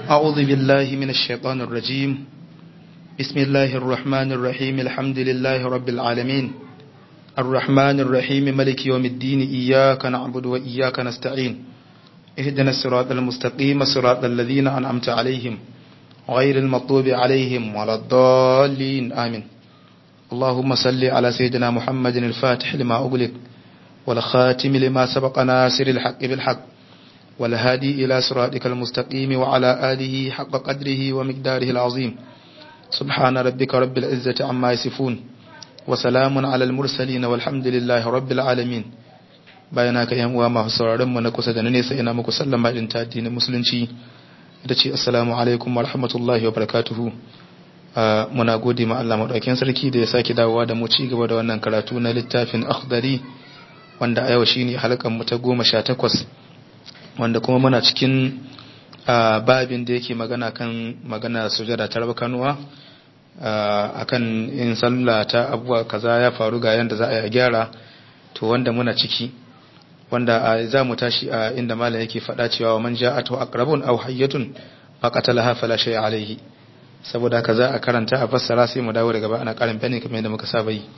أعوذ بالله من الشيطان الرجيم بسم الله الرحمن الرحيم الحمد لله رب العالمين الرحمن الرحيم ملك يوم الدين إياك نعبد وإياك نستعين اهدنا الصراط المستقيم صراط الذين أنعمت عليهم غير المطلوب عليهم ولا الضالين آمين اللهم صل على سيدنا محمد الفاتح لما أغلق والخاتم لما سبق ناصر الحق بالحق والهادي إلى صراطك المستقيم وعلى آله حق قدره ومقداره العظيم سبحان ربك رب العزة عما يصفون وسلام على المرسلين والحمد لله رب العالمين bayana ka yan uwa masu sauraron mu na kusa da na nesa ina muku sallama din ta addinin musulunci da ce assalamu alaikum wa rahmatullahi wa barakatuhu muna gode ma Allah madaukakin sarki da ya saki dawowa da mu ci gaba da wannan karatu na littafin akhdari wanda a yau shine halkan mu ta 18 wanda kuma muna cikin babin da yake magana kan magana sujada ta raba kanuwa akan in sallah ta abuwa kaza ya faru ga yanda za a yi a gyara to wanda muna ciki wanda za mu tashi a inda malam yake faɗa cewa wa man ja'atu aqrabun aw hayyatun faqatalaha fala shay alayhi saboda kaza a karanta a fassara sai mu dawo daga ba ana karin bayani kamar yadda muka saba yi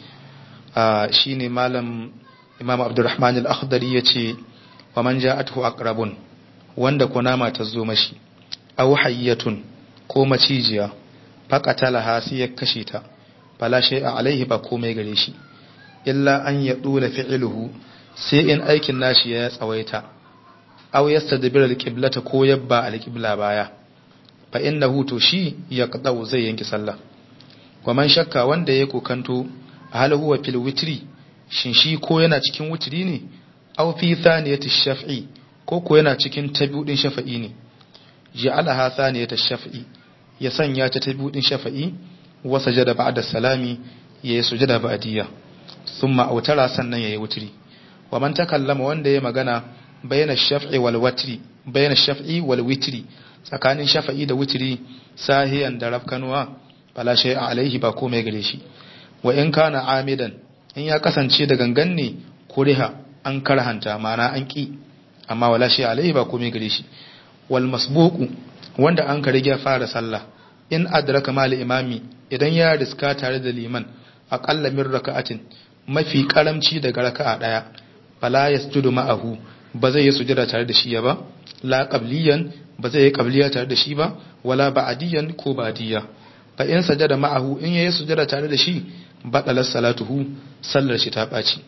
shine malam Imam Abdurrahman al-Akhdari yace wa man ja'atuhu aqrabun wanda kunama ta zo mashi aw hayyatun ko macijiya faqatalaha sai ya kashe ta fala shay alaihi ba komai gare shi illa an ya dula fi'luhu sai in aikin nashi ya tsawaita aw yastadbira alqiblata ko yabba alqibla baya fa innahu to shi yaqdau zai yanki sallah wa man shakka wanda ya kokanto hal huwa fil witri shin shi ko yana cikin witri ne aw fi thaniyati shaf'i ko ko yana cikin tabiudin shafa'i ne ja'alaha thaniyata shaf'i ya sanya ta tabiudin shafa'i wa sajada ba'da salami yayi sujada ba'diyya thumma autara sannan yayi wutri wa man takallama wanda ya magana bayna shaf'i wal watri bayna shaf'i wal witri tsakanin shafa'i da wutri sahiyan da rafkanuwa fala shay alaihi ba komai gare shi wa in kana amidan in ya kasance da gangan ne kuriha an karhanta ma'ana an ki amma wala shay alaihi ba komai gare shi wal masbuqu wanda an ka rige fara sallah in adraka mal imami idan ya riska tare da liman aqalla min raka'atin mafi karamci daga raka'a daya fala yasjudu ma'ahu ba zai yi sujada tare da shi ba la qabliyan ba zai yi qabliya tare da shi ba wala ba'diyan ko ba'diya fa in sajada ma'ahu in yayi sujada tare da shi batalas salatuhu sallar shi ta baci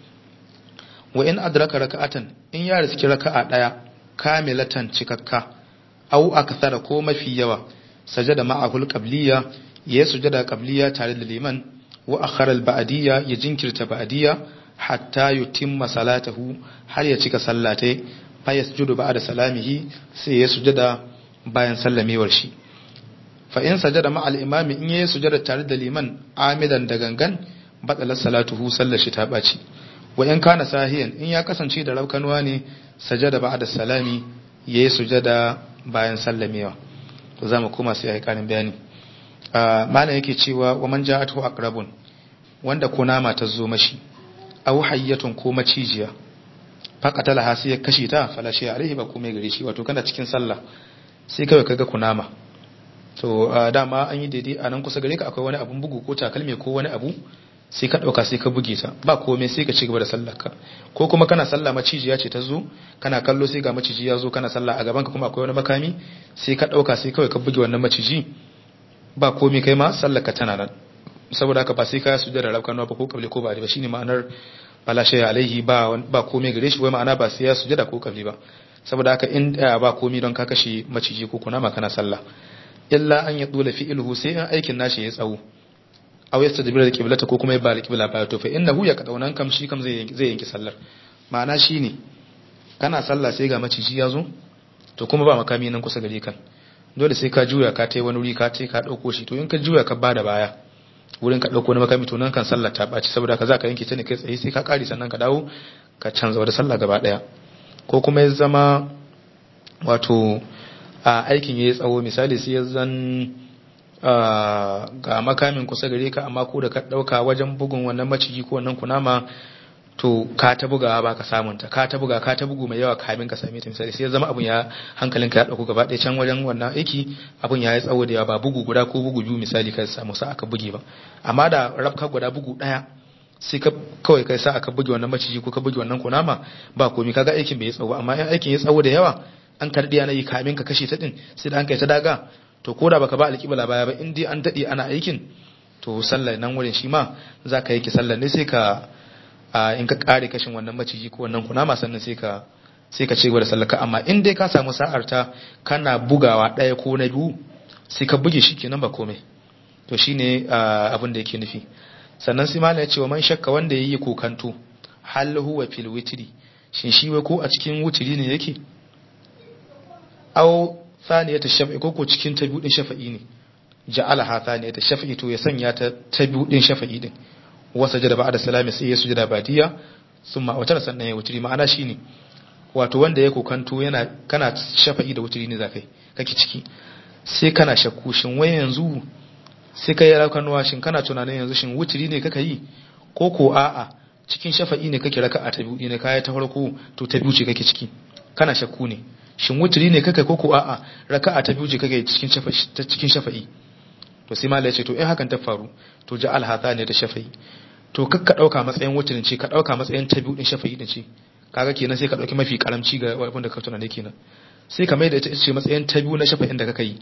wa in adraka raka'atan in ya riski raka'a daya kamilatan cikakka au akthara ko mafi yawa sajada ma'ahu al-qabliya yayi sujada qabliya tare da liman wa akhara al-ba'diyya ya jinkirta ba'diyya hatta yutimma salatahu har ya cika sallatai fa yasjudu ba'da salamihi sai ya sujada bayan sallamewar shi fa in sajada ma al-imam in yayi sujada tare da liman amidan da gangan batala salatuhu sallar shi ta baci wa in kana sahiyan in ya kasance da rabkanuwa ne sajada ba'da salami yayi sujada bayan sallamewa to zamu koma sai ai karin bayani malam yake cewa wa man ja'atuhu aqrabun wanda kunama ta zo mashi aw hayyatun ko macijiya faqatala hasi ya kashe ta fala shi alaihi ba komai gare shi wato kana cikin sallah sai kawai kaga kunama to dama an yi daidai a nan kusa gare ka akwai wani abun bugu ko takalmi ko wani abu sai ka dauka sai ka buge ta ba komai sai ka ci gaba da sallar ka ko kuma kana sallah macijiya ce ta zo kana kallo sai ga maciji ya zo kana sallah a gaban ka kuma akwai wani makami sai ka dauka sai kawai ka buge wannan maciji ba komai kai ma sallar ka tana nan saboda haka ba sai ka sujada rabkan ba ko kabli ko ba ba shine ma'anar bala shay alaihi ba ba komai gare shi wai ma'ana ba sai ya sujada ko kabli ba saboda haka in ba komai don ka kashe maciji ko kunama kana sallah illa an ya dole fi'luhu sai in aikin nashi ya tsawo aw yastadbira alqiblata ko kuma ya ba alqibla ba to fa innahu ya kadaunan kam shi kam zai zai yanki sallar ma'ana shine kana sallah sai ga maciji ya zo to kuma ba makami nan kusa gare kan dole sai ka juya ka tai wani wuri ka tai ka dauko shi to in ka juya ka bada baya wurin ka dauko na makami to nan kan sallar ta baci saboda ka za ka yanke ta ne kai tsaye sai ka kare sannan ka dawo ka canza wata sallah gaba daya ko kuma ya zama wato a aikin yayi tsawo misali sai ya zan ga makamin kusa gare ka amma ko da ka dauka wajen bugun wannan maciji ko wannan kunama to ka ta bugawa ba ka samun ta ka ta buga ka ta bugu mai yawa kamin ka same ta misali sai ya zama abun ya hankalinka ya dauko gaba ɗaya can wajen wannan aiki abun ya yi tsawo da yawa ba bugu guda ko bugu biyu misali ka samu sa aka buge ba amma da rabka guda bugu ɗaya sai ka kawai kai sa aka buge wannan maciji ko ka buge wannan kunama ba komi kaga aikin bai yi tsawo amma in aikin ya tsawo da yawa an karɗi ana yi kamin ka kashe ta din sai da an kai ta daga to ko da baka ba alƙibla baya ba in dai an daɗe ana aikin to sallar nan wurin shi ma za ka yi ki sallar ne sai ka in ka kare kashin wannan maciji ko wannan kunama sannan sai ka sai ka ci gaba da sallaka amma in dai ka samu sa'ar ta kana bugawa ɗaya ko na biyu sai ka buge shi kenan ba komai to shine abin da yake nufi sannan sai malam ya ce wa man shakka wanda yayi kokanto hal huwa fil witri shin shi wai ko a cikin wutiri ne yake aw thaniyata shaf'i ko ko cikin ta biyu din shafa'i ne ja'ala ha thaniyata shaf'i to ya sanya ta ta biyu din shafa'i din wasa jada ba'da salami sai ya sujada badiya summa wata sannan ya wutiri ma'ana shine wato wanda ya kokanto yana kana shafa'i da wutiri ne zakai kake ciki sai kana shakku shin wai yanzu sai kai rakanuwa shin kana tunanin yanzu shin wutiri ne kaka yi ko ko a'a cikin shafa'i ne kake raka'a ta biyu ne kai ta farko to ta biyu ce kake ciki kana shakku ne shin wutiri ne kaka ko ko a'a raka'a ta biyu ce kake cikin shafa'i cikin shafa'i to sai malai ya ce to in hakan ta faru to ja'al hatha ne da shafa'i to kakka dauka matsayin wutirin ce ka dauka matsayin ta biyu din shafa'i din ce kaga kenan sai ka dauki mafi karamci ga wanda ka tunane kenan sai ka mai da ita ce matsayin ta biyu na shafa'in da kaka yi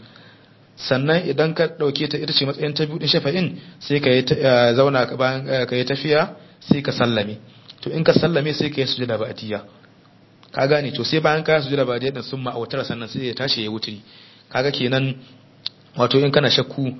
sannan idan ka dauke ta ita ce matsayin ta biyu din shafa'in sai ka yi zauna bayan ka yi tafiya sai ka sallame to in ka sallame sai ka yi sujada ba'diyya ka gane to sai bayan ka sujada ba'diyya din sun ma'autar sannan sai ya tashi ya wuturi kaga kenan wato in kana shakku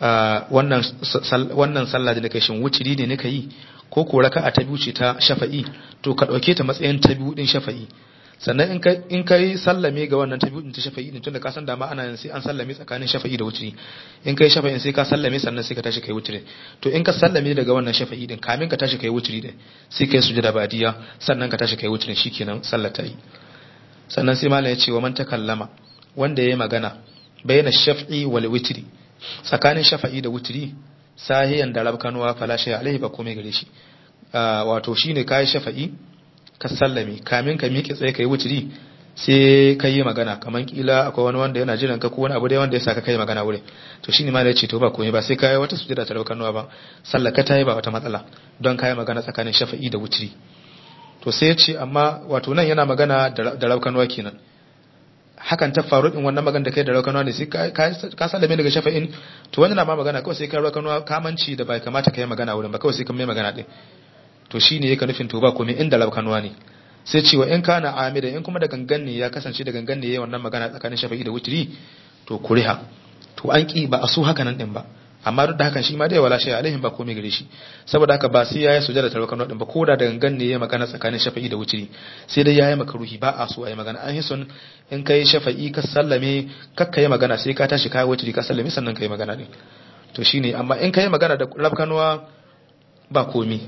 wannan wannan sallah da kai shin wuturi ne nika yi ko ko raka'a ta biyu ce ta shafa'i to ka dauke ta matsayin ta biyu din shafa'i sannan in ka in kai sallame ga wannan ta biyu din ta shafa'i din tunda ka san dama ana sai an sallame tsakanin shafa'i da wuturi in kai shafa'in sai ka sallame sannan sai ka tashi kai wuturi to in ka sallame daga wannan shafa'i din kamin ka tashi kai wuturi din sai kai sujada badiya sannan ka tashi kai wuturi shikenan sallar ta yi sannan sai malam ya ce wa man takallama wanda yayi magana bayyana shaf'i wal witri tsakanin shafa'i da wutri sahiyan da rabkanuwa fala shay alaihi ba komai gare shi wato shine kai shafa'i ka sallame kamin ka miƙe tsaye kai wutri sai ka yi magana kaman kila akwai wani wanda yana jiran ka ko wani abu dai wanda ya saka kai magana wurin to shine ma da yace to ba komai ba sai kai wata sujada ta rabkanuwa ba sallar ka tayi ba wata matsala don kai magana tsakanin shafa'i da wutri to sai ya ce amma wato nan yana magana da rabkanuwa kenan hakan ta faru din wannan magana da kai da raukanuwa ne sai ka sallame daga shafa'in to wannan na ma magana kawai sai ka raukanuwa kamanci da bai kamata ka yi magana wurin ba kawai sai ka mai magana din to shine yake nufin to ba komai inda raukanuwa ne sai cewa in kana amida in kuma da gangan ne ya kasance da gangan ne yayin wannan magana tsakanin shafa'i da wutri to kuriha to an ki ba a so haka nan din ba amma duk da hakan shi ma dai wala shay alaihim ba komai gare shi saboda haka ba sai yayi sujada tarwa kanu din ba koda da gangan ne yayi magana tsakanin shafa'i da wutri sai dai yayi makaruhi ba a so ayi magana an hison in kai shafa'i ka sallame kakka yi magana sai ka tashi kai wutri ka sallame sannan kai magana din to shine amma in kai magana da rabkanuwa ba komai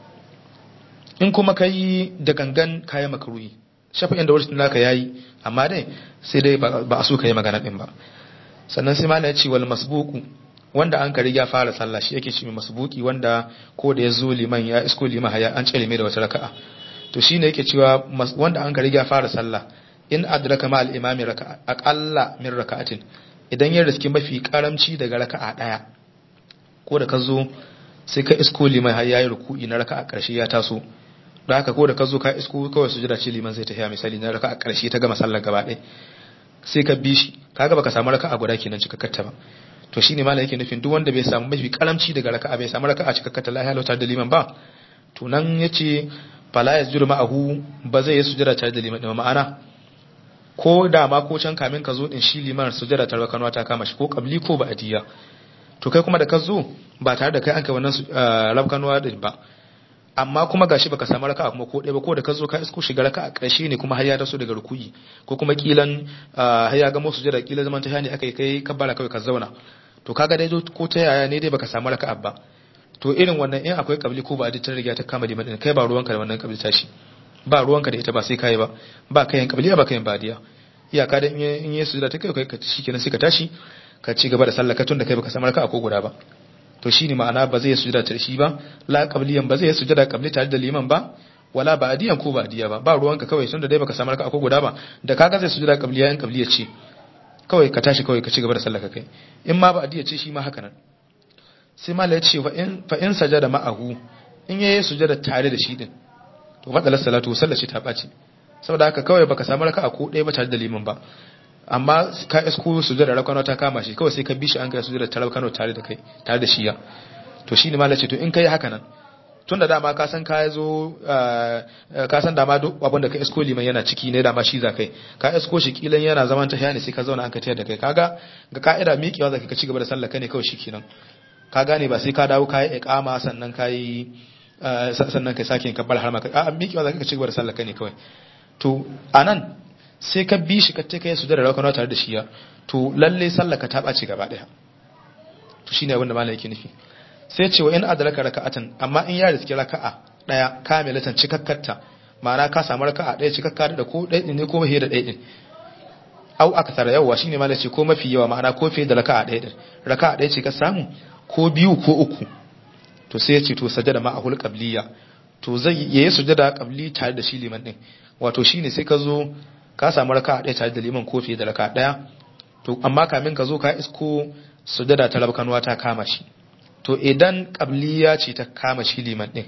in kuma kai da gangan kai makaruhi shafa'in da wutri naka yayi amma dai sai dai ba a so kai magana din ba sannan sai malai ya ce wal masbuqu wanda an kari ya fara sallah shi yake shi mai masbuki wanda ko da ya zo liman ya isko liman haya an cire mai da wata raka'a to shine yake cewa wanda an kari ya fara sallah in adraka ma al-imami raka'a aqalla min raka'atin idan ya riski mafi karamci daga raka'a daya ko da ka zo sai ka isko liman har yayi ruku'i na raka'a karshe ya taso da haka ko da ka zo ka isko kawai sujada ce liman zai tafiya misali na raka'a karshe ta gama sallar gaba ɗaya sai ka bi shi kaga baka samu raka'a guda kenan cikakkarta ba to shine malam yake nufin duk wanda bai samu mafi karamci daga raka'a bai samu raka'a cikakkata lahiya lauta da liman ba to nan yace fala yasjudu ma'ahu ba zai yi sujada tare da liman din ma'ana ko da ma ko can kamin ka zo din shi liman sujada tare kanwa ta kama shi ko qabli ko ba'diya to kai kuma da ka zo ba tare da kai an kai wannan rabkanwa din ba amma kuma gashi baka samu raka'a kuma ko ɗaya ba ko da ka zo ka isko shiga raka'a ƙarshe ne kuma har ya taso daga rukuyi ko kuma kilan har ya ga musu jira kila zaman ta ne akai kai kabbara kawai ka zauna to kaga dai ko ta yaya ne dai baka samu raka'a ba to irin wannan in akwai kabli ko ba ta riga ta kama liman din kai ba ruwanka da wannan kabli tashi ba ruwanka da ita ba sai kai ba ba kayan kabli ba kayan badiya iyaka da in yi sujada ta kai kai ka shikenan sai ka tashi ka ci gaba da sallah ka tun da kai baka samu raka'a ko guda ba to shine ma'ana ba zai sujada ta shi ba la qabliyan ba zai sujada qabli tare da liman ba wala ba'diyan ko ba'diya ba ba ruwanka kawai tunda dai baka samu raka'a ko guda ba da kaga zai sujuda qabliya in qabliya ce kawai ka tashi kawai ka ci gaba da sallar ka kai in ma ba'diya ce shi ma haka nan sai mala ya ce fa in fa in sajada ma'ahu in yayi sujada tare da shi din to matsalar salatu sallar shi ta baci saboda haka kawai baka samu raka'a ko ɗaya ba tare da liman ba amma ka isko sujada rakano ta kama shi kawai sai ka bi shi an kai sujada ta rakano tare da kai tare da shi ya to shine mala ce to in kai haka nan tun da dama ka san ka zo ka san dama duk abin da ka isko liman yana ciki ne dama shi za kai ka isko shi kilan yana zaman ta ne sai ka zauna an ka tayar da kai kaga ga ka'ida miƙewa zaka ka ci gaba da sallah ka ne kawai shikenan ka gane ba sai ka dawo ka yi iqama sannan ka yi sannan kai sake kabbar har ma ka a miƙewa zaka ka ci gaba da sallah ka ne kawai to anan sai ka bi shi ka ce kai sujada rakana tare da shi ya to lalle sallah ka ta ɓaci gaba daya to shine abin da malai yake nufi sai ce wa in adraka raka'atan amma in ya riski raka'a daya kamilatan cikakkarta ma'ana ka samu raka'a daya cikakka da ko daya ne ko mafi da daya din au akthara yawa shine malai ce ko mafi yawa ma'ana ko fiye da raka'a daya din raka'a daya ce ka samu ko biyu ko uku to sai ya ce to sajada ma'ahul qabliya to zai yayi sujada qabli tare da shi liman din wato shine sai ka zo ka samu raka'a daya tare da liman ko fiye da raka'a daya to amma kamin ka zo ka isko sujada ta rabkanwa ta kama shi to idan qabliya ce ta kama shi liman din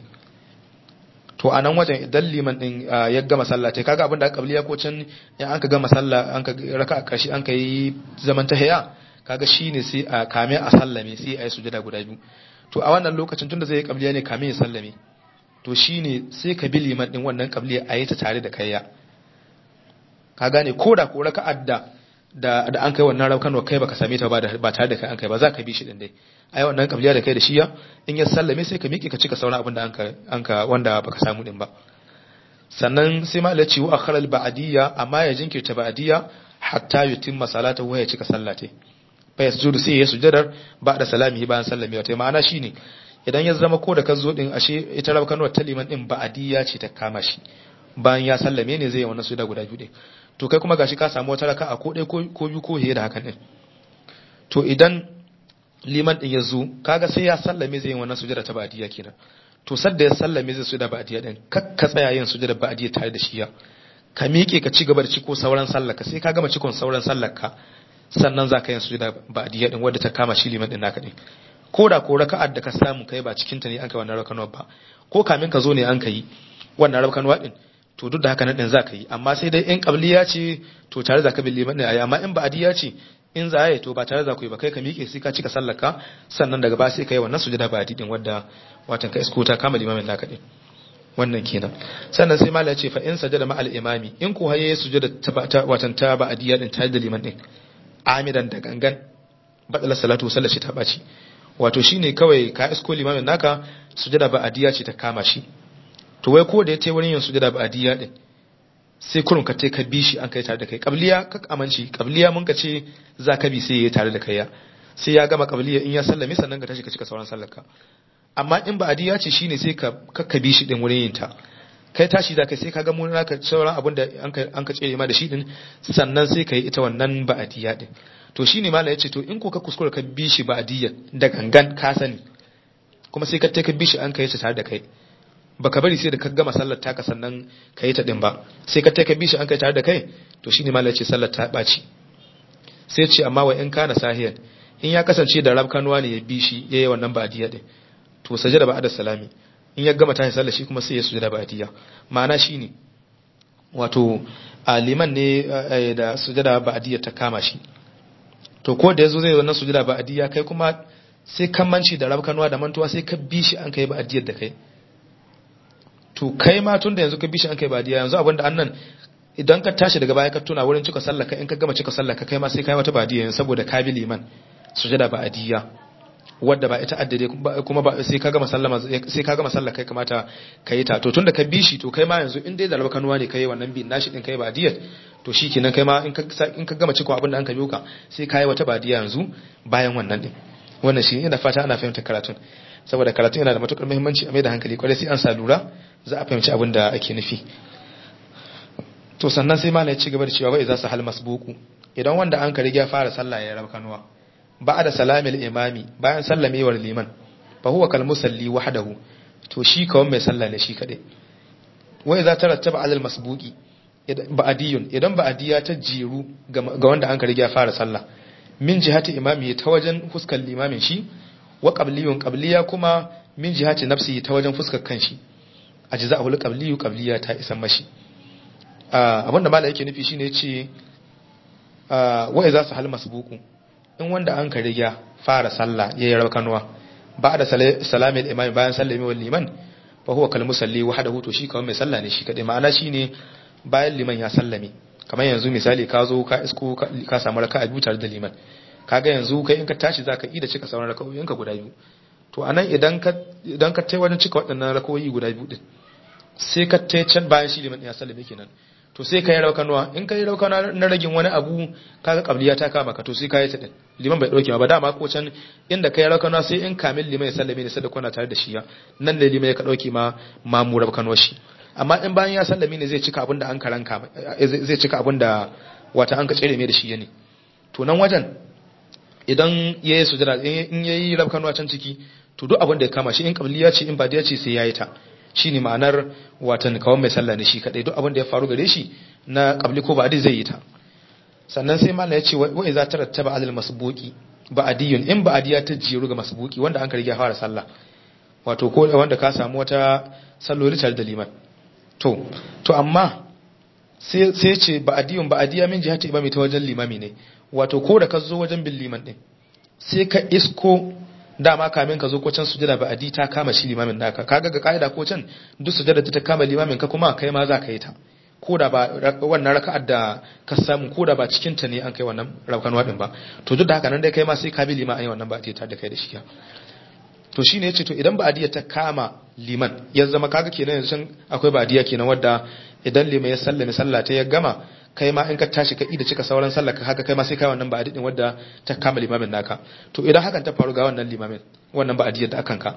to anan wajen idan liman din ya gama sallah tai kaga abinda qabliya ko can in an ka gama sallah an ka raka karshe an ka yi zaman tahiyya kaga shine sai a kame a sallame sai a yi sujada guda biyu to a wannan lokacin tunda zai yi qabliya ne kame ya sallame to shine sai ka bi liman din wannan qabliya a yi ta tare da kayya ka gane koda ko raka'ar da da da an kai wannan raukan kai baka same ta ba ba tare da kai an kai ba za ka bi shi din dai ai wannan kabliya da kai da shiya in ya sallame sai ka miƙe ka cika sauran abin da an ka an ka wanda baka samu din ba sannan sai ma laci wa akhara al-ba'diyya amma ya jinkirta ba'diyya hatta yutimma salatahu wa ya cika sallate fa yasjudu sai ya sujudar ba'da salamihi bayan sallamewa tai ma'ana shine idan ya zama ko da ka zo din ashe ita rabkanuwar ta liman din ba'diyya ce ta kama shi bayan ya sallame ne zai yi wannan sujuda guda biyu din to kai kuma gashi ka samu wata raka'a ko ɗaya ko biyu ko fiye da hakan din to idan liman din ya zo kaga sai ya sallame zai yi wannan sujada ta ba'diyya kenan to sadda ya sallame zai sujada ba'diyya din kak ka tsaya yin sujada ba'diyya tare da shi ya ka miƙe ka ci gaba da ciko sauran sallarka sai ka gama cikon sauran sallarka sannan za ka yin sujada ba'diyya din wadda ta kama shi liman din naka din ko da ko raka'ar da ka samu kai ba cikin ta ne an kai wannan rakanuwa ba ko kamin ka zo ne an kai wannan rakanuwa din to duk da haka nan din za ka yi amma sai dai in qabliya ce to tare za ka bi liman ne ayi amma in ba'diya ce in za yi to ba tare za ku yi ba kai ka miƙe sai ka cika sallaka sannan daga ba sai ka yi wannan sujada ba'di din wadda watan ka isko ta kama limamin naka din wannan kenan sannan sai malai ce fa in sajada ma al imami in ko haye sujada ta watan ta ba'diya din tare da liman din amidan da gangan badala salatu sallar shi ta baci wato shine kawai ka isko limamin naka sujada ba'diya ce ta kama shi to wai ko da ya ce wurin yin sujada ba'diya din sai kurun ka ce ka bi shi an kai tare da kai qabliya ka amince qabliya mun ka ce za ka bi sai yayi tare da kai ya sai ya gama qabliya in ya sallame sannan ka tashi ka cika sauran sallar ka amma in ba'diya ce shine sai ka ka bi shi din wurin yin ta kai tashi za ka sai ka ga mun naka sauran abin da an ka an ka tsere ma da shi din sannan sai ka yi ita wannan ba'diya din to shine mallam yace to in ko ka kuskura ka bi shi ba'diya da gangan ka sani kuma sai ka ka bi shi an kai ta tare da kai baka bari sai da ka gama sallar taka sannan ka yi ta din ba sai ka taika bishi an kai tare da kai to shine malai ce sallar ta baci sai ce amma wa in kana sahiyan in ya kasance da rabkanuwa ne ya bishi yayi wannan ba'diya din to sajada ba'da salami in ya gama tashi sallar shi kuma sai ya sujada ba'diya ma'ana shine wato aliman ne da sujada ba'diya ta kama shi to ko da yazo zai wannan sujada ba'diya kai kuma sai kammanci da rabkanuwa da mantuwa sai ka bishi an kai ba'diyar da kai to kai ma tun da yanzu ka bishi an kai badiya yanzu abinda annan idan ka tashi daga baya ka tuna wurin cika sallaka in ka gama cika sallaka kai ma sai kai wata badiya yanzu saboda ka bi liman sujada ba adiya wadda ba ita addade kuma ba sai ka gama sallama sai ka gama sallaka kai kamata kai ta to tunda ka bishi to kai ma yanzu in dai da raba kanuwa ne kai wannan bin nashi din kai badiyar to shikenan kai ma in ka in ka gama cika abinda an ka biyo ka sai kai wata badiya yanzu bayan wannan din wannan shi ina fata ana fahimtar karatun saboda karatun yana da matukar muhimmanci a mai da hankali kwarai sai an sa lura za a fahimci abin da ake nufi to sannan sai malai ci gaba da cewa bai za su hal masbuku idan wanda an ka riga fara sallah ya raba kanuwa ba da salamil imami bayan sallamewar liman fa huwa kal musalli wahdahu to shi kawai mai sallah ne shi kadai wai za ta rattaba alal masbuki ba'adiyun idan ba'adiya ta jiru ga wanda an ka riga fara sallah min jihati imami ta wajen fuskar limamin shi wa qabliyun qabliya kuma min jihati nafsi ta wajen fuskar kanshi ajza'ul qabliyu qabliya ta isan mashi abinda malai yake nufi shine yace wa idza sahal masbuqu in wanda an ka riga fara sallah yayi rakanuwa ba da salamin imami bayan sallami wal liman fa huwa kal musalli wahdahu to shi kawai mai sallah ne shi kadai ma'ana shine bayan liman ya sallame kamar yanzu misali ka zo ka isko ka samu raka'a biyu tare da liman kaga yanzu kai in ka tashi zaka yi da cika sauran raka'o'inka guda biyu to anan idan ka idan ka tai wajen cika waɗannan raka'o'i guda biyu din sai ka tai can bayan shi liman ya sallame kenan to sai ka yi raukanuwa in ka yi raukanuwa na ragin wani abu kaga kabliya ta kama ka to sai ka yi ta din liman bai dauke ba dama ko can inda ka yi raukanuwa sai in kamil liman ya sallame ne sadda kuna tare da shi ya nan ne liman ya ka dauke ma mamu raukanuwa shi amma in bayan ya sallame ne zai cika abin da an karanka zai cika abin da wata an ka tsere mai da shi ne to nan wajen idan ya yi sujada in ya yi raukanuwa can ciki to duk abin da ya kama shi in kabliya ce in badiya ce sai ya yi ta shi ne ma'anar watan kawon mai sallah ne shi kadai duk abin da ya faru gare shi na kabli ko ba'adi zai yi ta sannan sai malam ya ce wa iza tarattaba alal masbuqi ba'diyun in ba'diya ta jiru ga masbuqi wanda an karge fara sallah wato ko wanda ka samu wata salloli tare da liman to to amma sai sai ce ba'diyun ba'diya min jihati imami ta wajen limami ne wato ko da ka zo wajen bin liman din sai ka isko dama kamin ka zo ko can sujada ba adi ta kama shi limamin naka kaga ga kaida ko can duk sujada ta kama limamin ka kuma kai ma za ka yi ta ko da ba wannan raka'ar da ka samu ko da ba cikin ta ne an kai wannan rakan wadin ba to duk da haka nan dai kai ma sai ka bi liman ai wannan ba ta da kai da shi to shine yace to idan ba adiya ta kama liman ya zama kaga kenan yanzu akwai ba adiya kenan wadda idan liman ya sallame sallah ta ya gama kai ma in ka tashi ka ida cika sauran sallar ka haka kai ma sai kai wannan ba adidin wadda ta kama limamin naka to idan hakan ta faru ga wannan limamin wannan ba adiyar da akan ka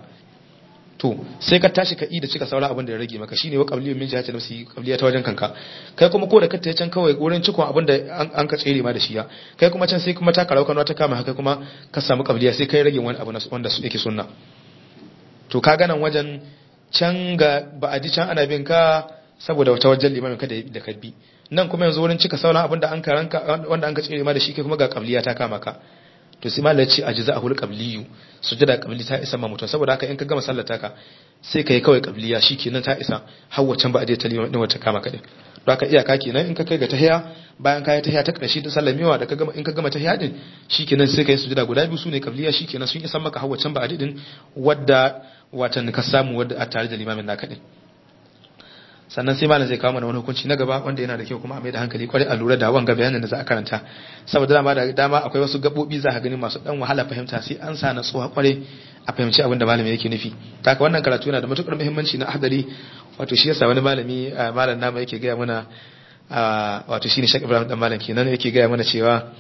to sai ka tashi ka ida cika sauran abin da ya rage maka shine wa qabliyun min jihati nafsi qabliya ta wajen kanka kai kuma ko da ka tayi can kawai wurin cikon abin da an ka tsere ma da shi ya kai kuma can sai kuma ta karau kanwa ta kama haka kuma ka samu qabliya sai kai rage wani abu wanda yake sunna to ka ganan wajen can ga ba adi can ana bin ka saboda wata wajen limamin ka da ka bi nan kuma yanzu wurin cika sauran abinda an karanka wanda an ka tsere ma da shi kai kuma ga qabliya ta kama ka to sai malai ce ajza ahul qabliyu sujada qabli ta isa ma mutum saboda haka in ka gama sallar taka sai kai kawai qabliya shikenan ta isa har wacan ba a ta liman din wata kama ka din don haka iyaka kenan in ka kai ga tahiya bayan ka yi tahiya ta karshe ta sallamewa da ka gama in ka gama tahiya din shikenan sai kai sujada guda biyu sune qabliya shikenan sun isa maka har wacan ba a din wadda watan ka samu wadda a tare da limamin naka din sannan sai malam zai kawo mana wani hukunci na gaba wanda yana da kyau kuma a mai da hankali kwarai a lura da wanga bayanin da za a karanta saboda dama da dama akwai wasu gabobi za ka gani masu dan wahala fahimta sai an sa na tsoha kwarai a fahimci abin da malami yake nufi taka wannan karatu yana da matukar muhimmanci na hadari wato shi yasa wani malami malam nama yake gaya mana wato shine Sheikh Ibrahim dan malam kenan yake gaya mana cewa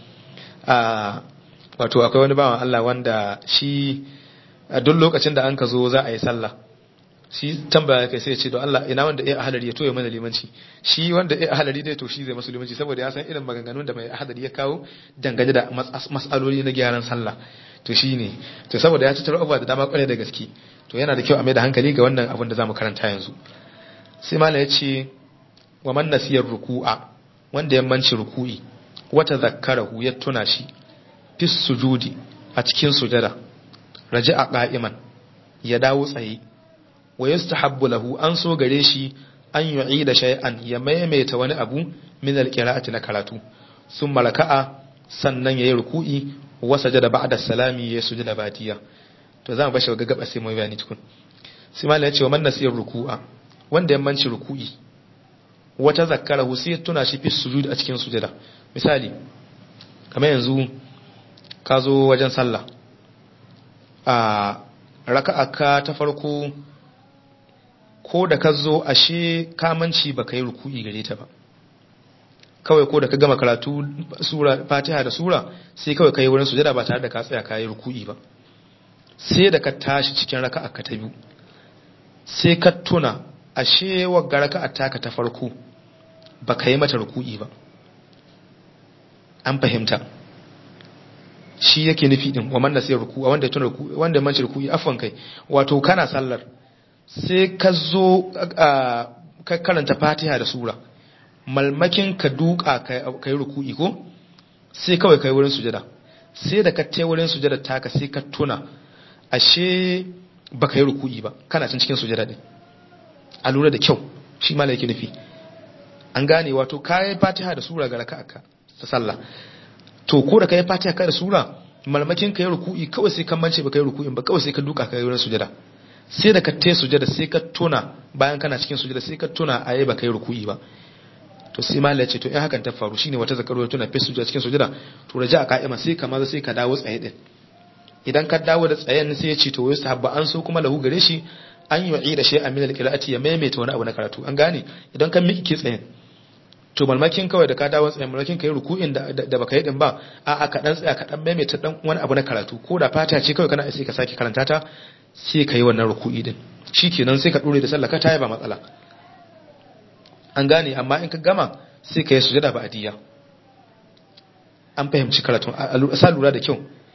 wato akwai wani bawan Allah wanda shi duk lokacin da an ka zo za a yi sallah shi tambaya kai sai ya ce don Allah ina wanda ya ahalari ya toye mana limanci shi wanda ya ahalari dai to shi zai masu limanci saboda ya san irin maganganun da mai ahalari ya kawo dangane da mas'aloli na gyaran sallah to shi ne to saboda ya tattaro abubuwa da dama kwarai da gaske to yana da kyau a mai da hankali ga wannan abin da zamu karanta yanzu sai mala ya ce wa man nasiyar ruku'a wanda ya manci ruku'i wata zakkarahu ya tuna shi fis sujudi a cikin sujada raja'a qa'iman ya dawo tsaye wa yustahabbu lahu an so gare shi an yu'ida shay'an ya maimaita wani abu min alqira'ati na karatu sun malaka'a sannan yayi ruku'i wa sajada ba'da salami ya sujada batiya to zamu bashi ga gaba sai mu bayani tukun sai mallan ya ce wa man nasiyar ruku'a wanda ya manci ruku'i wata zakkarahu sai tuna shi fi sujud a cikin sujada misali kamar yanzu ka zo wajen sallah a raka'a ka ta farko ko da ka zo ashe kamanci ba ka yi ruku'i gare ta ba kawai ko da ka gama karatu sura fatiha da sura sai kawai ka yi wurin sujada ba tare da ka tsaya ka yi ruku'i ba sai da ka tashi cikin raka'a ka ta biyu sai ka tuna ashe wagga raka'a taka ta farko ba ka yi mata ruku'i ba an fahimta shi yake nufi din wa man nasiya ruku'a wanda ya tuna ruku'i wanda ya manci ruku'i afwan kai wato kana sallar sai ka zo ka karanta fatiha da sura malmakin ka duka ka yi ruku'i ko sai kawai ka yi wurin sujada sai da ka te wurin sujada taka sai ka tuna ashe ba ka yi ruku'i ba kana cin cikin sujada din a lura da kyau shi ma yake nufi an gane wato ka yi fatiha da sura ga raka'a ta sallah to ko da ka yi fatiha ka da sura malmakin ka yi ruku'i kawai sai kan mance ba ka yi ruku'in ba kawai sai ka duka ka yi wurin sujada sai da ka te sujada sai ka tuna bayan kana cikin sujada sai ka tuna a yi ba ka yi ruku'i ba to sai malai ce to in hakan ta faru shine wata zakaru tuna fi sujada cikin sujada to raja a ka'ima sai ka maza sai ka dawo tsaye din idan ka dawo da tsayen sai ya ce to wasu habba an so kuma lahu gare shi an yi da shi a min alqira'ati ya maimaita wani abu na karatu an gane idan ka miki tsayen to malmakin kawai da ka dawo tsayen malmakin ka yi ruku'in da da baka yi din ba a a ka dan tsaya ka dan maimaita dan wani abu na karatu ko da fata ce kawai kana sai ka sake karanta ta sai ka yi wannan ruku'i din shikenan sai ka dore da sallah ka tayi ba matsala an gane amma in ka gama sai ka yi sujada ba adiya an fahimci karatun a sa lura da kyau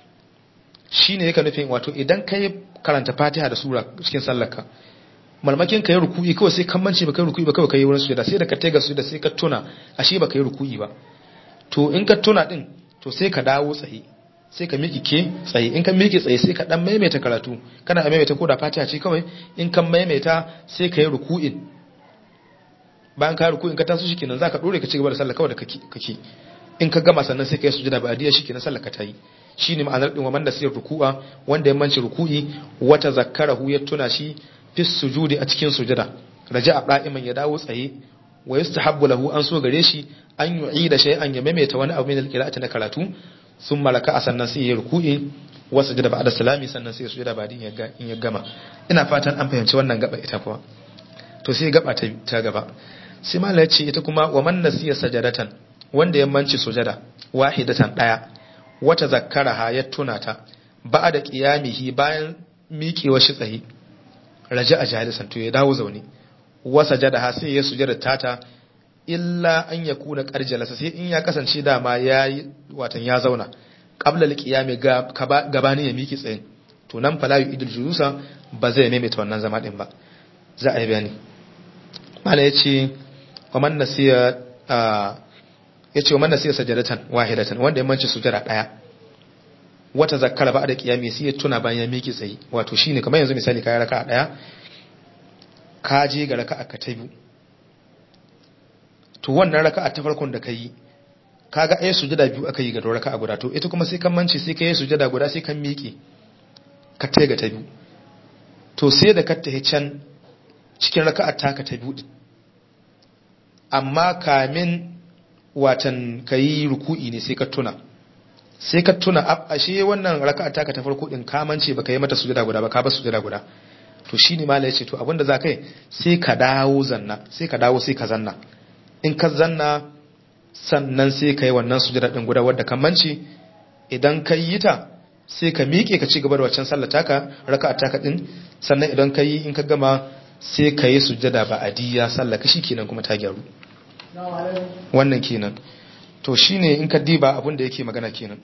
shi ne yake nufin wato idan ka yi karanta fatiha da sura cikin sallarka malmakin ka yi ruku'i kawai sai kan mance ba kai ruku'i ba kawai ka yi wurin sujada sai da ka tega sujada sai ka tuna ashe ba ka yi ruku'i ba to in ka tuna din to sai ka dawo tsaye sai ka miƙe ke tsaye in ka miƙe tsaye sai ka dan maimaita karatu kana maimaita ko da fatiha ce kawai in ka maimaita sai ka yi ruku'in bayan ka ruku in ka taso shi kenan zaka dore ka ci gaba da sallah kawai da kake kake in ka gama sannan sai ka yi sujada ba adiya shikenan sallah ka tayi shine ma'anar din wa man nasiyar ruku'a wanda ya manci ruku'i wata zakkarahu ya tuna shi fi sujudi a cikin sujada raja'a qa'iman ya dawo tsaye wa yustahabbu lahu an so gare shi an yu'ida shay'an ya maimaita wani abu min al-qira'ati na karatu thumma raka'a sannan sai ya ruku'i wa sujada ba'da salami sannan sai ya sujada ba din in ya gama ina fatan an fahimci wannan gaba ita kuwa to sai gaba ta gaba sai mala ya ce ita kuma wa man nasiya sajadatan wanda ya manci sujada wahidatan daya wata zakkaraha ya tuna ta ba da qiyamihi bayan miƙewa shi tsaye raja a jalisan to ya dawo zaune wa sajadaha sai ya sujada tata illa an yakuna qarjalasa sai in ya kasance dama yayi watan ya zauna qabla alqiyami gabani ya miƙe tsaye to nan fala yu'idul julusa ba zai maimaita wannan zama din ba za a yi bayani mala ya ce waman nasiya ya ce waman nasiya sajadatan wahidatan wanda ya manci sujada daya wata zakkara ba da kiyami sai ya tuna bayan ya miki tsayi wato shine kamar yanzu misali kai raka'a daya ka je ga raka'a ka ta biyu to wannan raka'a ta farkon da kai kaga ai sujada biyu aka yi ga raka'a guda to ita kuma sai kan manci sai kai sujada guda sai kan miki ka tai ga ta biyu to sai da ka tahi can cikin raka'a taka ta biyu din amma kamin watan kayi ruku'i ne sai ka tuna sai ka tuna ashe wannan raka'a taka ta farko din ka mance baka yi mata sujada guda ba ka ba sujada guda to shine malai yace to abinda za kai sai ka dawo zanna sai ka dawo sai ka zanna in ka zanna sannan sai ka yi wannan sujada din guda wadda ka mance idan ka yi ta sai ka miƙe ka ci gaba da waccan sallar taka raka'a taka din sannan idan ka yi in ka gama sai ka yi sujada ba adiya sallah ka kenan kuma ta gyaru wannan kenan to shine in ka diba abin da yake magana kenan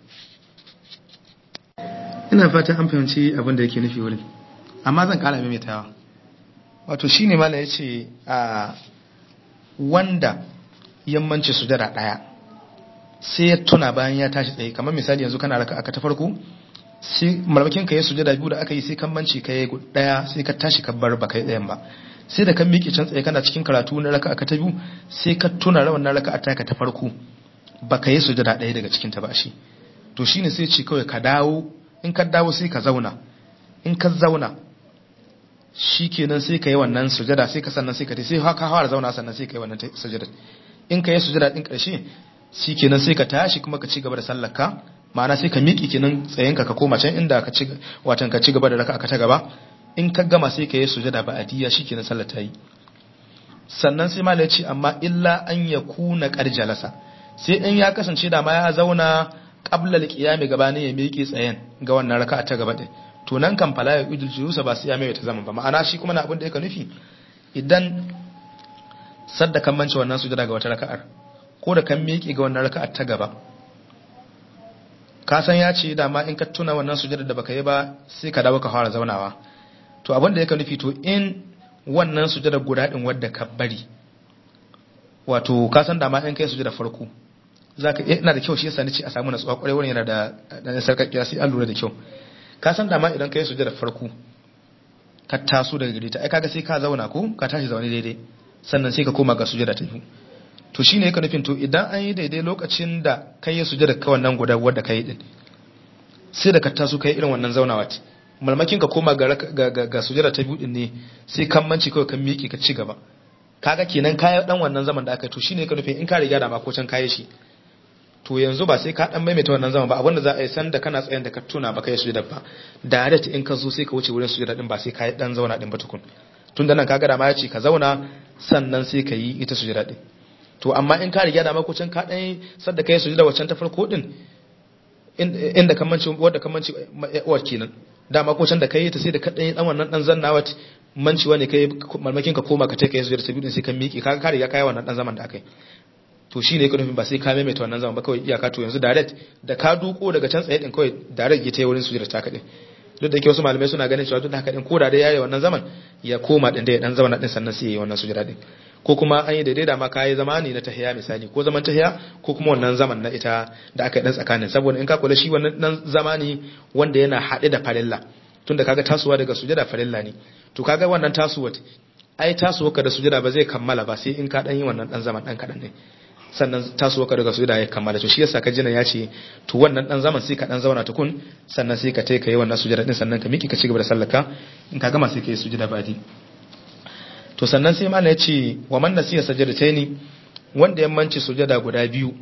ina fata an fahimci abin da yake nufi wurin amma zan kara maimaitawa wato shine mala yace a wanda yammanci sujada daya sai ya tuna bayan ya tashi tsaye kamar misali yanzu kana raka aka ta farko sai malmakin ka ya sujada biyu da aka yi sai kan manci ka yi daya sai ka tashi ka bar baka yi dayan ba sai da kan miƙe can tsaye kana cikin karatu na raka aka ta biyu sai ka tuna rawan na raka ta ka ta farko baka yi sujada daya daga cikin ta ba shi to shine sai ce kawai ka dawo in ka dawo sai ka zauna in ka zauna shikenan sai ka yi wannan sujada sai ka sannan sai ka sai ka fara zauna sannan sai ka yi wannan sujada in ka yi sujada din karshe shikenan sai ka tashi kuma ka ci gaba da sallar ka ma'ana sai ka miƙi kenan tsayinka ka koma can inda ka ci watan ka ci gaba da raka ta gaba in ka gama sai ka yi sujada ba adiya shikenan sallar ta yi sannan sai malai ce amma illa an yakuna qarjalasa sai in ya kasance da ma ya zauna qabla al-qiyam gabanin ya miƙe tsayen ga wannan raka ta gaba din to nan kan fala ya idul julusa ba sai ya mai ta zama ba ma'ana shi kuma na abin da yake nufi idan sadda kan mance wannan sujada ga wata raka'ar ko da kan miƙe ga wannan raka'ar ta gaba ka san ya ce dama in ka tuna wannan sujada da baka yi ba sai ka dawo ka fara zaunawa to abin da yake nufi to in wannan sujada guda din wadda ka bari wato ka san da ma in kai sujada farko zaka ina da kyau shi yasa nace a samu natsuwa kwarai wurin yana da dan sarkakkiya sai an lura da kyau ka san da ma idan kai sujada farko ka taso daga gare ta ai kaga sai ka zauna ko ka tashi zaune daidai sannan sai ka koma ga sujada ta biyu to shine yake nufin to idan an yi daidai lokacin da kai ya sujada ka wannan guda wadda kai din sai da ka taso kai irin wannan zaunawa ce malmakin ka koma ga ga ga sujada ta biyu din ne sai kan manci kawai kan miƙe ka ci gaba kaga kenan kaya dan wannan zaman da aka to shine yake nufin in ka riga da ma ko can kaye shi to yanzu ba sai ka dan maimaita wannan zaman ba abinda za a yi san da kana tsayan da ka tuna ba kai sujada ba direct in ka zo sai ka wuce wurin sujada din ba sai ka dan zauna din ba tukun tun da nan kaga da ma ya ce ka zauna sannan sai ka yi ita sujada din to amma in ka riga da ma ko can ka dan sadda kai sujada waccan ta farko din inda kamanci wadda kamanci uwar kenan dama ko can da kai ta sai da ka dan dan wannan dan zannawa manciwa ne kai malmakin ka koma ka take kai sujada sabi sai ka miƙe kaga ka riga kai wannan dan zaman da akai to shi ne nufin ba sai ka maimaita wannan zaman ba kawai iyaka to yanzu direct da ka duko daga can tsaye din kawai direct ya ta wurin sujada ta kadin duk da ke wasu malamai suna ganin cewa duk da haka din ko da dai yayi wannan zaman ya koma din da ya dan zama din sannan sai yayi wannan sujada din ko kuma an yi daidai da ma kayi zama ne na tahiya misali ko zaman tahiya ko kuma wannan zaman na ita da aka yi dan tsakanin saboda in ka kula shi wannan dan zama ne wanda yana haɗe da farilla tunda kaga tasowa daga sujada farilla ne to kaga wannan tasowar ai tasowar ka da sujada ba zai kammala ba sai in ka dan yi wannan dan zaman dan kadan ne sannan tasowa ka daga sujada ya kammala to shi yasa ka jina ya ce to wannan dan zaman sai ka dan zauna tukun sannan sai ka tai ka yi wannan sujada din sannan ka miki ka cigaba da sallaka in ka gama sai ka yi sujada badi to sannan sai mallan ya ce wa man nasiya sajadataini wanda ya manci sujada guda biyu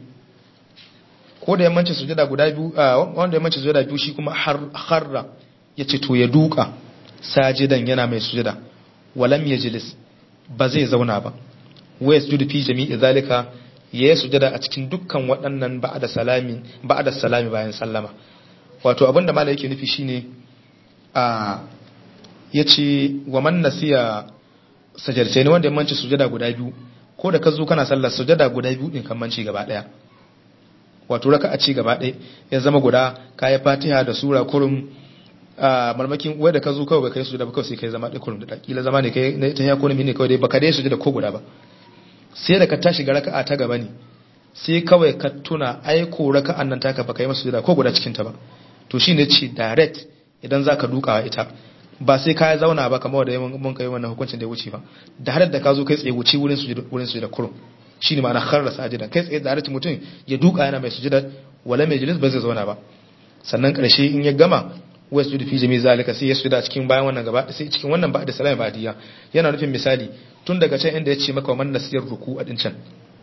ko da ya manci sujada guda biyu wanda ya manci sujada biyu shi kuma har harra ya ce to ya duka sajidan yana mai sujada walam yajlis ba zai zauna ba wa yasjudu fi jami'i zalika ya yi sujada a cikin dukkan waɗannan ba'ada salami ba'ada salami bayan sallama wato abinda mala yake nufi shine a yace wa man nasiya sajarce ne wanda ya manci sujada guda biyu ko da ka zo kana sallar sujada guda biyu din kan manci gaba daya wato raka a ci gaba ɗaya ya zama guda kayi fatiha da sura kurum a marmakin wai da ka zo kawai kai sujada ba kawai sai kai zama ɗaya kurum da kila zama ne kai ta ya kurum ne kawai dai baka dai sujada ko guda ba sai da ka tashi ga raka'a ta gaba ne sai kawai ka tuna ai ko raka'an nan taka baka yi masa sujada ko guda cikin ta ba to shine ce direct idan zaka dukawa ita ba sai ka zauna ba kamar da mun kai wannan hukuncin da ya wuce ba da har da ka zo kai tsaye wuce wurin sujada wurin sujada kurum shine ma'ana kharra sajida kai tsaye direct mutum ya duka yana mai sujada wala mai jilis ba zai zauna ba sannan karshe in ya gama wa sujudu fi jami zalika sai ya sujuda cikin bayan wannan gaba sai cikin wannan ba da salama badiya yana nufin misali tun daga can inda ya ce maka man nasiyar ruku a din can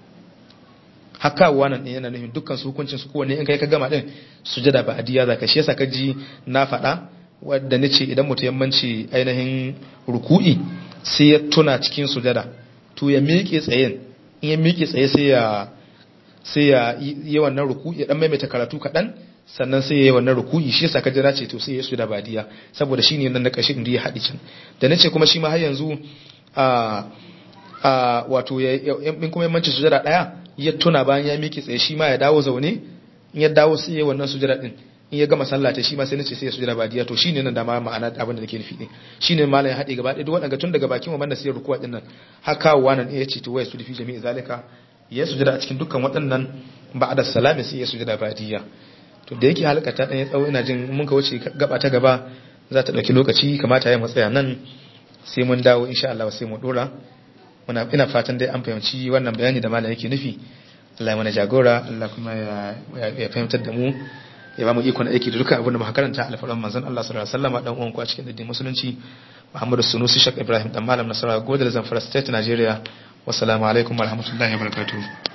haka wannan din yana nufin dukkan su hukuncin su kowanne in kai ka gama din sujada badiya zaka shi yasa ka ji na faɗa wadda nace idan mutum yammanci ainihin ruku'i sai ya tuna cikin sujada to ya miƙe tsayen in ya miƙe tsaye sai ya sai ya yi wannan ruku'i ya dan maimaita karatu kaɗan sannan sai ya yi wannan ruku'i shi yasa ka jira ce to sai ya su da badiya saboda shi ne nan na ƙarshe inda ya haɗi can da nace kuma shi ma har yanzu a a wato ya in kuma yammanci sujada ɗaya ya tuna bayan ya miƙe tsaye shi ma ya dawo zaune in ya dawo sai ya yi wannan sujada din in ya gama sallah ta shi ma sai nace sai ya sujada badiya to shine nan da ma ma'ana abin da nake nufi ne shine malam ya haɗe gaba ɗaya duk waɗanda tun daga bakin wa da sai rukuwa din nan haka wannan ya ce to wai su fi jami'i zalika ya sujada a cikin dukkan waɗannan ba'da salami sai ya sujada badiya to da yake halka ta dan ya tsawo ina jin mun ka wuce gaba ta gaba za ta dauki lokaci kamata ya matsaya nan sai mun dawo insha Allah sai mu dora muna ina fatan dai an fahimci wannan bayani da malam yake nufi Allah ya mana jagora Allah kuma ya fahimtar da mu ya ba mu ikon aiki da dukkan abin da muka karanta alfaran manzon Allah sallallahu alaihi wasallam dan uwan ku a cikin addinin musulunci Muhammadu Sunusi Shak Ibrahim dan malam Nasara Godal Zamfara State Nigeria wassalamu alaikum warahmatullahi wabarakatuh